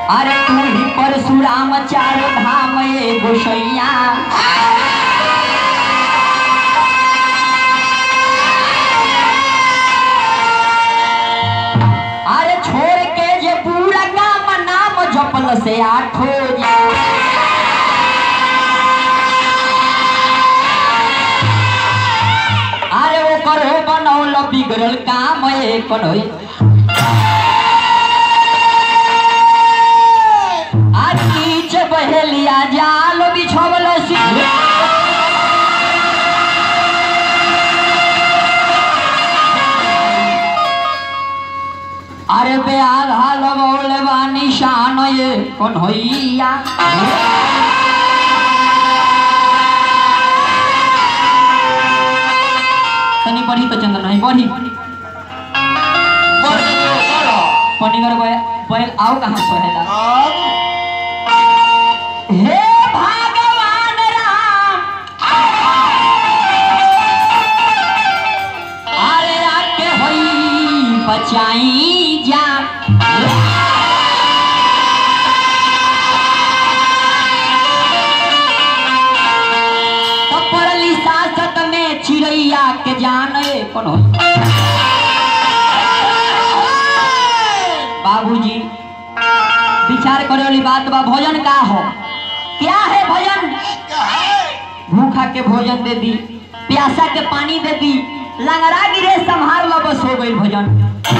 अरे तू ही परशुराम चार धाम ये गोसैया अरे छोड़ के जे पूरा गाम नाम जपल से आठो अरे वो करो बनौल बिगड़ल काम ये करोई आज नीच बहेलिया जाल बिछवल अरे बे आधा लगौल बा निशान ये कौन होइया तनी पढ़ी तो चंदन नहीं पढ़ी पढ़ी कर बैल आओ कहाँ पढ़ेला हे भगवान राम अरे आके होई बचाई जा पड़ली सासत में चिड़ैया के जाने कौन होई बाबूजी विचार करे वाली बात बा भोजन का हो क्या है भोजन भूखा के भोजन दे दी प्यासा के पानी दे दी लंगड़ा गिरे संहार लो बस हो गई भोजन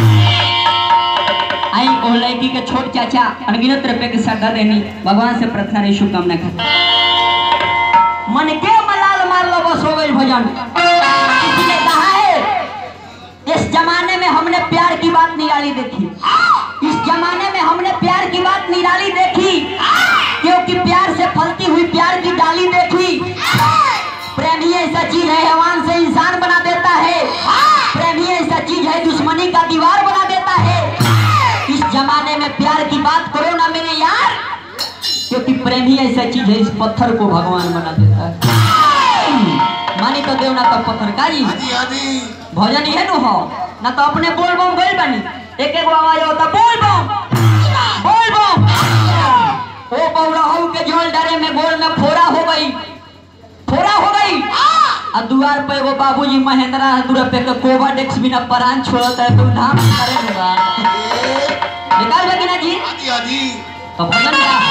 आई ओ लड़की के छोट चाचा अनगिनत रुपए के श्रद्धा देनी भगवान से प्रार्थना रही शुभकामना कर मन के मलाल मार लो बस हो गई भोजन किसी ने कहा है इस जमाने में हमने प्यार की बात निराली देखी इस जमाने में हमने प्यार की बात निराली देखी क्योंकि प्यार से फलती हुई प्यार की डाली देखी प्रेम ही ऐसा चीज है हैवान से इंसान बना देता है प्रेम ही ऐसा चीज है दुश्मनी का दीवार बना देता है इस जमाने में प्यार की बात करो ना मेरे यार क्योंकि प्रेम ही ऐसा चीज है इस पत्थर को भगवान बना देता है मानी तो देव ना तो पत्थर का जी भजन ये नु हो ना तो अपने बोल बम गइल बानी एक एक आवाज होता बोल बम बोल बम ओ पौरहू के जोल डरे में गोल में फोड़ा हो गई फोड़ा हो गई आ दुआर पे एगो बाबूजी महेंद्रा दूर पे के कोबा डेक्स बिना परान छोड़त है तो धाम करे होगा निकाल बे कि ना जी तो भजन क्या है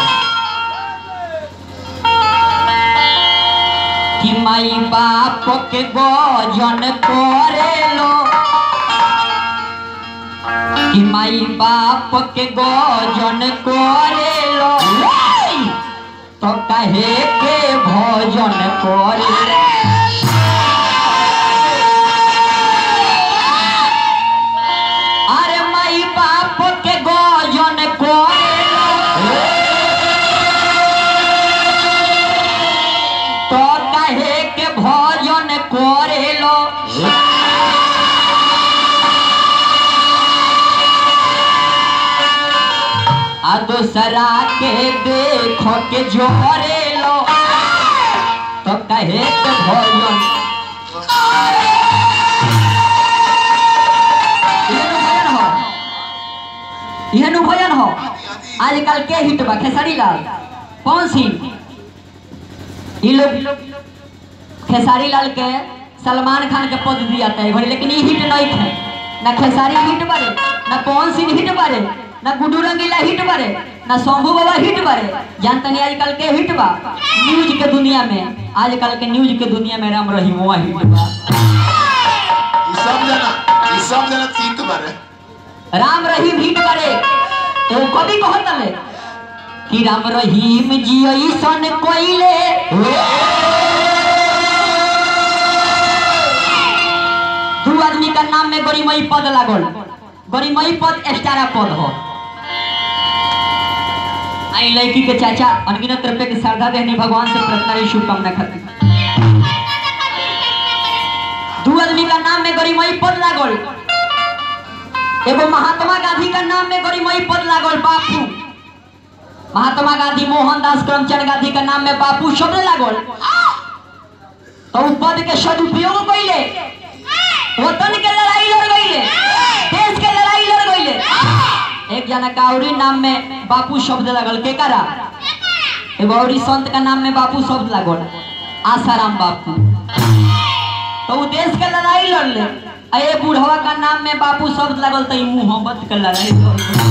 कि माई बाप के गोजन करेलो कि माई बाप के गोजन करेलो तो कहे के भोजन करे अरे माई बाप के गोजन करेलो तो कहे के भोजन करेलो आ दूसरा के देखो के जोरेलो तो कहे के भोजन इहनु भजन हो इहनु भजन हो आजकल के हिट बा खेसारी लाल कौन सी ये लोग खेसारी लाल के सलमान खान के पद दिया था घड़ी लेकिन ये हिट नहीं थे ना खेसारी हिट बारे ना पवन सिंह हिट बारे ना गुड्डू रंगीला हिट बारे ना शंभू बाबा हिट बारे जानते नहीं आजकल के हिट बा न्यूज के दुनिया में आजकल के न्यूज के दुनिया में राम रहीम हुआ हिट बा राम रहीम हिट बारे तो कभी कहत ले कि राम रहीम जी ऐसन कोइले दू आदमी का नाम में गरिमई पद लागल गरिमई पद एक्स्ट्रा पद हो आई लड़की के चाचा अनगिनत रुपए के श्रद्धा देने भगवान से प्रार्थना रही शुभकामना खातिर दू आदमी का नाम में गरिमई पद लागल एगो महात्मा गांधी का नाम में गरिमई पद लागल बापू महात्मा गांधी मोहनदास करमचंद गांधी का नाम में बापू शब्द लागल तो उ पद के सदुपयोग कैले वतन के लड़ाई लड़ गईले देश के लड़ाई लड़ गईले एक जना काउरी नाम में बापू शब्द लगल के करा एगो और ई संत का नाम में बापू शब्द लगल आसाराम बापू तो वो देश के लड़ाई लड़ले आ ये बुढ़वा का नाम में बापू शब्द लगल तो ई मोहब्बत के लड़ाई लड़ले।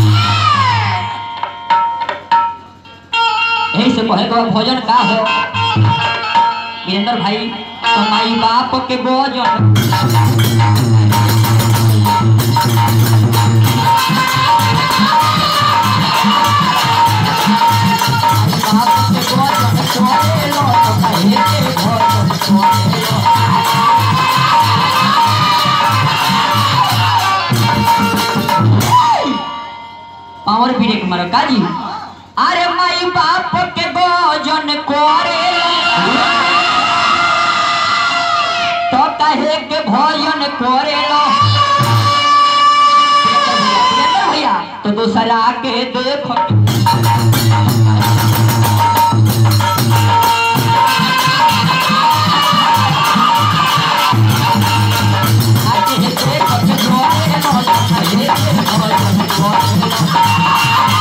यही से कहे के भोजन का हो वीरेंद्र भाई तो माई बाप के भोजन बाप के भोजन छोड़े लो तो कहे के भोजन छोड़े लो पावर ब्रेक मारो काजी अरे माई बाप के भोजन करे तो कहे के भोजन करे लो भैया तो दूसरा के देखो आके देखो के छोड़े लो, कहे के भोजन करे लो।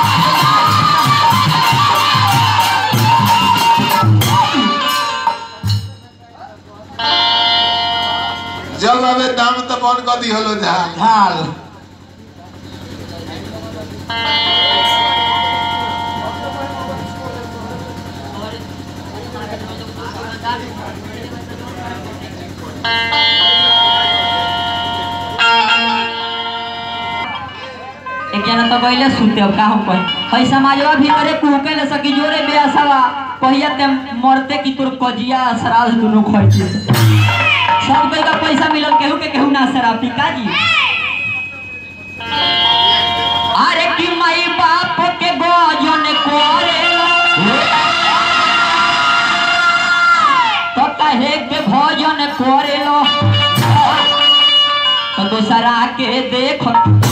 जब आवे दाम तो बन कर दी हलो जहां ढाल एक जना तो गइले सुते अब का हम कहे हई समाजवा भीतरे कुहके ले सकी जोरे बेअसवा कहिया ते मरते की तोर कजिया श्राद्ध दुनु खइती सब कोई का पैसा मिलल केहू के केहू ना शराबी का जी अरे कि माई बाप के गोजन करे तो कहे के भोजन करे लो तो दूसरा के देखो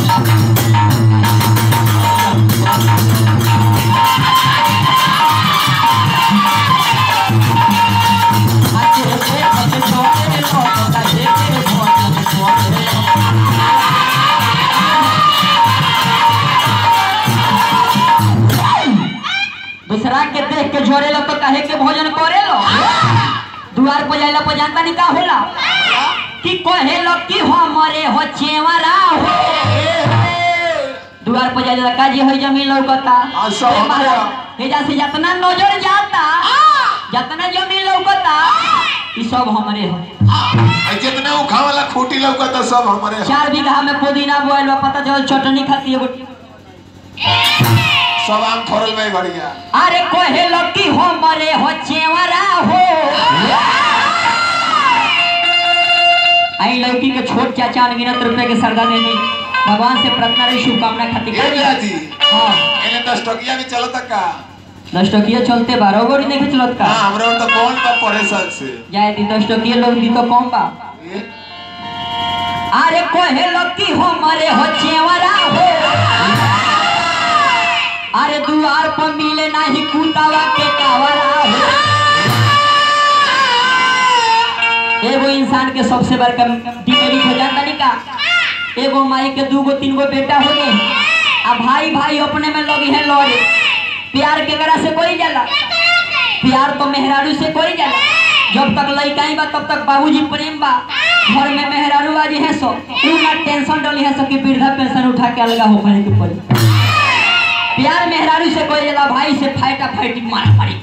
आके देखो के छोड़े लो तो कहे के भोजन करे लो दूसरा के देख के झोरे लो तो कहे के भोजन करे लो दुआर पर जाइला पर जानता नहीं का होला कि कहे लो कि हमरे हो चेवरा हो दुआर पर जाइला का जी है जमीन लौकता हाँ, सब ए महाराज, हमरा। हेजा से जितना नजर जाता जितना जमीन लौकता ई सब हमरे हो आ जितने उखा वाला खूटी लौका तो सब हमारे हैं। चार बीघा में पुदीना बोएल बा पता चल चटनी खाती एगो सब आम फरल में बढ़िया अरे कहे लो कि हमरे हो चेवरा हो आई लड़की के छोट चाचा अनगिनत रुपए के सरदा देनी भगवान से प्रार्थना रही शुभकामना खातिर ए भैया जी हाँ एने दस टकिया में चलता का दस टकिया चलते बारह गोड़ी नहीं चलत का हाँ हमरा तो कौन बा पढ़े साल से जाए दी दस टकिया लोग दी तो कम बा ए, अरे कहे लो कि हमरे हो चेवरा हो अरे दुआर पर मिले नाही कुतावा के कावरा हो एगो इंसान के सबसे बड़का डिमेरिट हो जाता नहीं का एगो माई के दूगो तीन गो बेटा हो गए आ भाई भाई अपने में लगी है लड़े प्यार केकरा से कोई जाला प्यार तो मेहरारू से कोई जाला जब तक लड़काई बा तब तक बाबूजी प्रेम बा घर में मेहरारू बाजी है सो ऊ ना टेंशन डली है सो कि वृद्धा पेंशन उठा के अलगा हो खाने के पड़ी प्यार मेहरारू से कोई जाला भाई से फाइटा फाइटी मारा मारी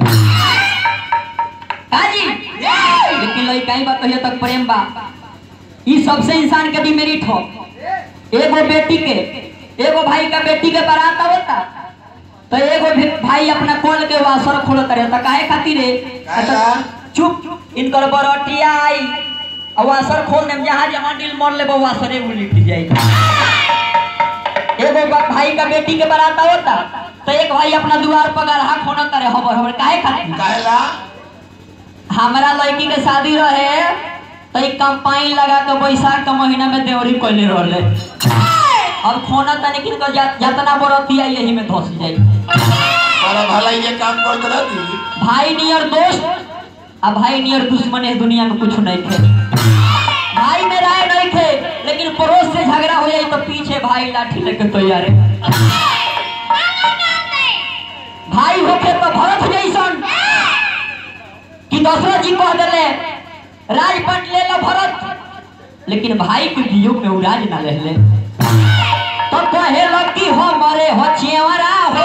काजी लेकिन लड़काई बा कहियो तक प्रेम बा ई सबसे इंसान के डिमेरिट हो एगो बेटी के एगो भाई का बेटी के बारात होता तो एगो भी भाई अपना खोल के वासर खोल करे तो काहे खातिर रे काहेला? चुप इनकर बरटिया आई और वासर खोल देम जहां जहां दिल मर ले वासरे उलट जाई एगो बा- भाई का बेटी के बारात होता तो एक भाई अपना द्वार पर गढ़ा खोना करे हबर हबर काहे खातिर काहेला हमारा लड़की के शादी रहे तो एक कंपाइन लगा के बैसाख के महीना में देवरी कोइले रहले अब खोना तने किनको जा- जतना बरतिया यही में धस जाई हमारा भलाई ये काम करते रहती भाई नियर दोस्त आ भाई नियर दुश्मन है दुनिया में कुछ नहीं थे भाई में राय नहीं थे लेकिन पड़ोस से झगड़ा हो जाए तो पीछे भाई लाठी लेके तैयार है भाई होके तो भरत जैसन कि दशरथ जी कह दिले राजपट ले लो भरत लेकिन भाई के वियोग में उराज ना रहले तो कहे लगी हमारे हो चेवरा हो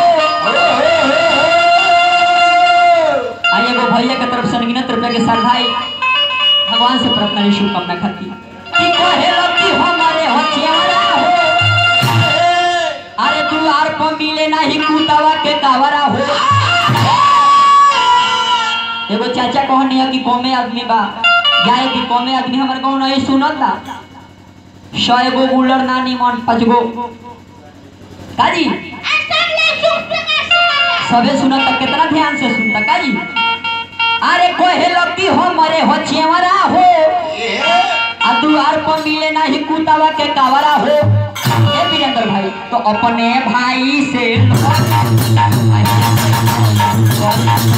आ एगो भैया के तरफ से अनगिनत रुपया के सरधाई भगवान से प्रार्थना की शुभकामना खाती कि कहे लगी हमारे हो चेवरा हो अरे द्वार पर मिले नहीं कुतावा के कावरा हो एगो चाचा कहनी है कि कौमे आदमी बा जाए कि कौमे आदमी हमारे गाँव नहीं सुनता सौ एगो बुलर ना निमन पाँच गो काजी सबे सुनता कितना ध्यान से सुनता काजी अरे कोहे लगी हो मरे हो चेवरा हो आ दुआर पर मिले नहीं कुतावा के कावरा हो ए वीरेंद्र भाई तो अपने भाई से